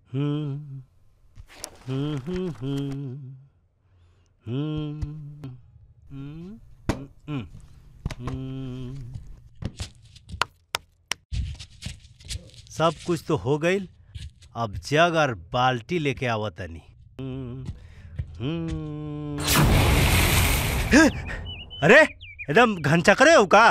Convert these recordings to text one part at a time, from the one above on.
हम्म, हम्म, हम्म, हम्म, हम्म, हम्म, हम्म, हम्म। सब कुछ तो हो गईल अब जग और बाल्टी लेके आवतनी हम्म, हम्म। अरे एकदम घनचा करे हो का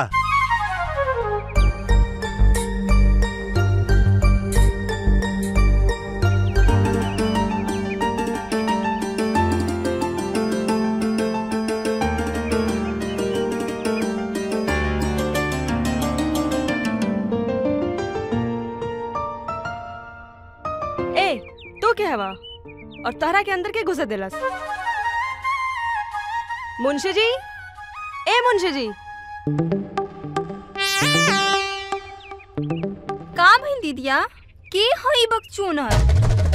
ए तू क्या हवा और तहरा के अंदर के घुसे दिलस मुंशी जी ए मुंशी जी का भइल दीदिया के हई बकचोनर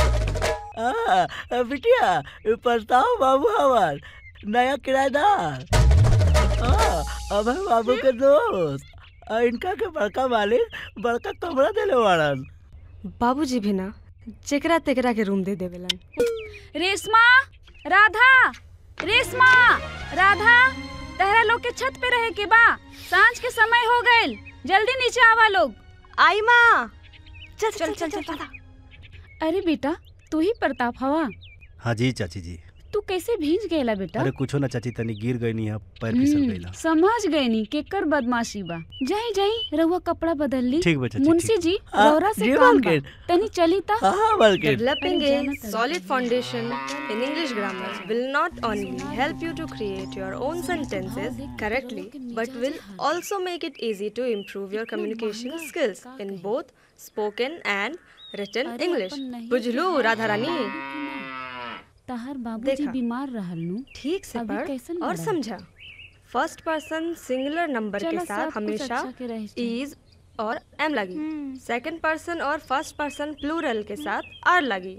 आ, बिटिया ये प्रताप बाबू हमार नया किराएदार हाँ, अब है बाबू के दोस्त आ, इनका के बड़का मालिक बड़का कमरा देले वाड़न बाबूजी भी ना जेकरा तेकरा के रूम दे देवेलन रेशमा राधा रेशमा राधा तहरा लोग के छत पे रहे के बा सांझ के समय हो गइल जल्दी नीचे आवा लोग आई माँ चल चल चल चल चल अरे बेटा तू ही प्रताप हवा हाँ जी चाची जी तू कैसे भीज गएला बेटा अरे कुछो ना चाची तनी गिर गई नहीं पैर फिसल हम्म, गईला समझ गए नी केकर बदमाशी बा जाई जाई रहुआ कपड़ा बदल ली ठीक बा चाची मुंशी ठीक। जी हाँ, रौरा से जी काम बा मालकिन। तनी चली ता हाँ हाँ मालकिन Developing अरे a जाना तो solid foundation in English grammar will not only help you to create your own sentences correctly, but will also make it easy to improve your communication skills in both spoken and written अरे English. अपन नहीं बुझलू किया। राधा रानी तहर बाबूजी देखा। बीमार रहल नु ठीक से अभी पढ़ कैसन और बड़ा? समझा फर्स्ट पर्सन सिंगुलर नंबर के चलो, साथ सब कुछ हमेशा अच्छा के रहे चाहिए। इज और एम लगी सेकंड पर्सन और फर्स्ट पर्सन प्लूरल के साथ आर लगी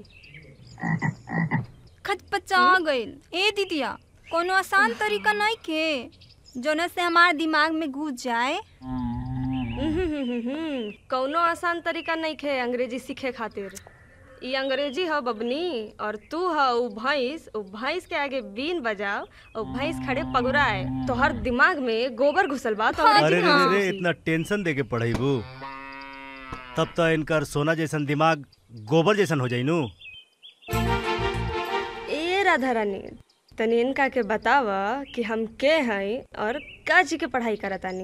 खचपचा गइल ए दीदिया कोनो आसान तरीका नहीं के जोना से हमार दिमाग में घुस जाए हम्म, कौनो आसान तरीका नहीं खे अंग्रेजी सीखे खातिर ई अंग्रेजी ह बबनी और तू ह उ भैंस उ भैंस के आगे बीन बजाओ और भैंस खड़े पगुराए तो हर दिमाग में गोबर घुसल बा तो अरे अंग्रेजी रे कहाँ रे रे सीखी? इतना टेंशन दे के पढ़ाईबू तब तो इनकर सोना जैसन दिमाग गोबर जैसन हो जाई नु ए राधा रानी तनी इनका के बताव कि हम के हई और का जी के पढ़ाई करतानी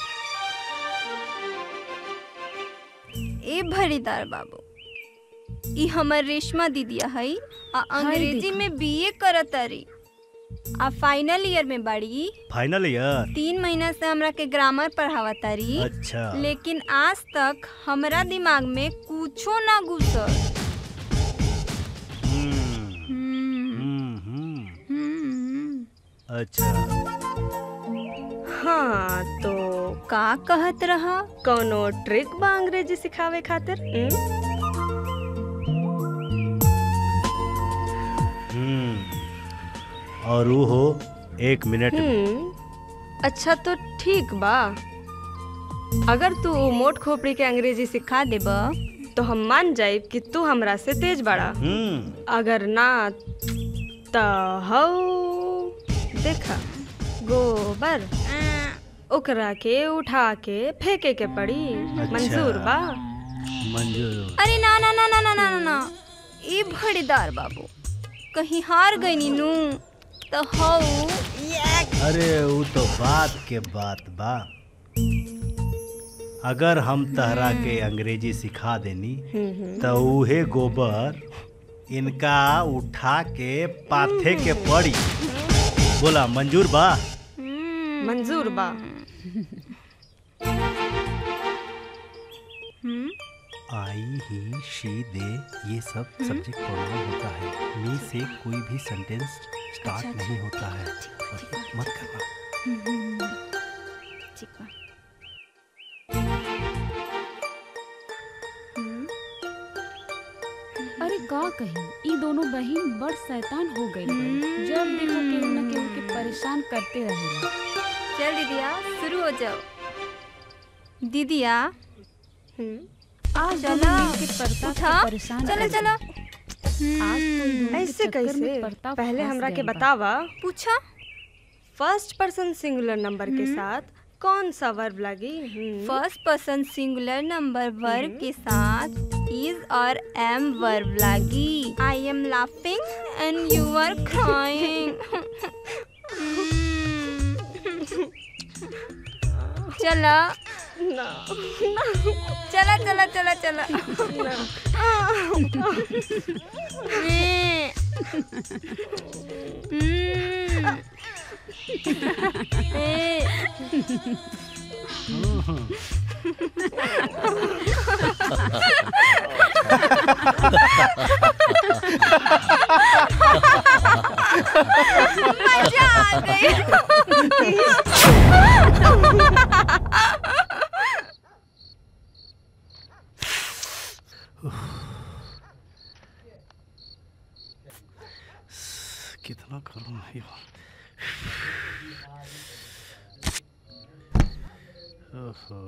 ए भरीदार बाबू ई हमर रेशमा दीदिया हई आ अंग्रेजी देखो। में बीए करतारी आ फाइनल ईयर में बाड़ी फाइनल ईयर तीन महीना से हमरा के ग्रामर पढ़ावतारी अच्छा लेकिन आज तक हमरा दिमाग में कुछो ना घुसल हम्म, हम्म, हम्म, हम्म, हम्म। अच्छा हाँ तो का कहत रहा कौनो ट्रिक बा अंग्रेजी सिखावे खातिर हम्म? हम्म और वो हो एक मिनट में हम्म अच्छा तो ठीक बा अगर तू उ मोट खोपड़ी के अंग्रेजी सिखा देब तो हम मान जाइब कि तू हमरा से तेज बड़ा हम्म अगर ना त हौ देखा गोबर आ, ओकरा के उठा के फेंके के पड़ी मंजूर बा मंजूर अरे ना ना ना ना ना ना ना ना ए भड़ीदार बाबू कहीं हार गई नीनू तो हौ अरे वो तो बात के बात बा अगर हम तहरा के अंग्रेजी सिखा देनी तो उहे गोबर इनका उठा के पाथे के पड़ी बोला मंजूर बा मंजूर बा आई ही शी दे ये सब सब्जेक्ट प्रोनाउन होता है मी से कोई भी सेंटेंस स्टार्ट नहीं होता है और ये मत करना ठीक बा अरे का कही ई दोनों बहन बड़ शैतान हो गई जब देखो केहू न केहू के परेशान करते रहेला चल दीदिया शुरू हो जाओ दीदिया हम्म आज चलो, दोनों मिलके प्रताप उठा को परेशान चलो कर चलो ऐसे कैसे पहले हमरा के बतावा पूछा फर्स्ट पर्सन सिंगुलर नंबर के साथ कौन सा वर्ब लगी हम्म, first person singular number verb के साथ इज और एम वर्ब लगी I am laughing and you are crying चला चला चला चला चला मैं- हम्म। ए, मजा आ गई कितना करूँ यार ओहो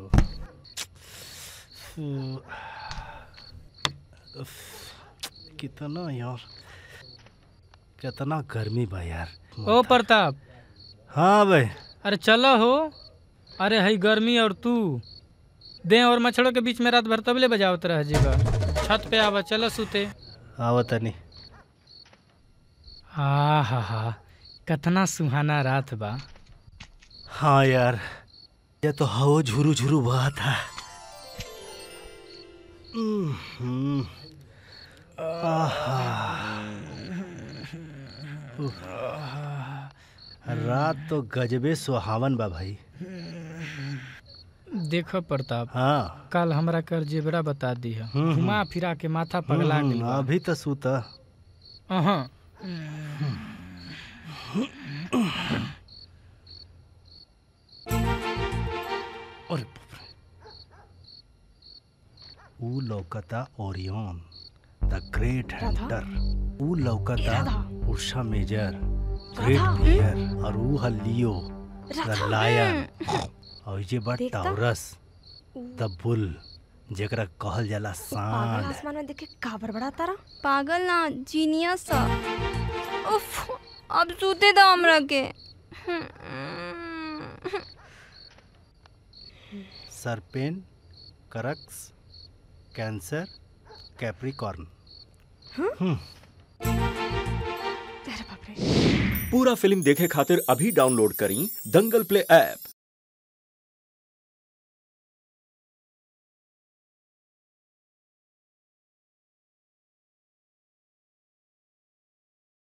उफ, कितना यार कितना गर्मी बा यार ओ प्रताप हाँ भाई अरे चलो हो अरे हई गर्मी और तू दे और मच्छरों के बीच में रात भर तबले बजावत रह जीवा छत पे आवा चलो सुते आओ तनी हा हा हा कतना सुहाना रात बा हाँ यार ये तो हवा झुरू झुरू बहा था हम्म, आहा। उफ। रात तो गजबे सुहावन बा भाई देखो प्रताप हाँ कल हमरा कर जेबरा बता दी है हम्म, घुमा फिरा के माथा पगला हम्म, गेल बा। अभी तो सूता अहाँ अरे बाप रे। ऊ लौकता ओरियन द ग्रेट हंटर ऊ लौकता उषा मेजर ग्रेट प्लेयर और ऊ है लियो द लायन और ये बा देखता? टाउरस द बुल जेकरा कहल जाला पागल सांड आसमान में देखे का बड़ा तारा पागल ना जीनियस उफ अब सूते दो हमरा के सरपेन करक्स कैंसर कैप्रिकॉर्न पूरा फिल्म देखे खातिर अभी डाउनलोड करी दंगल प्ले ऐप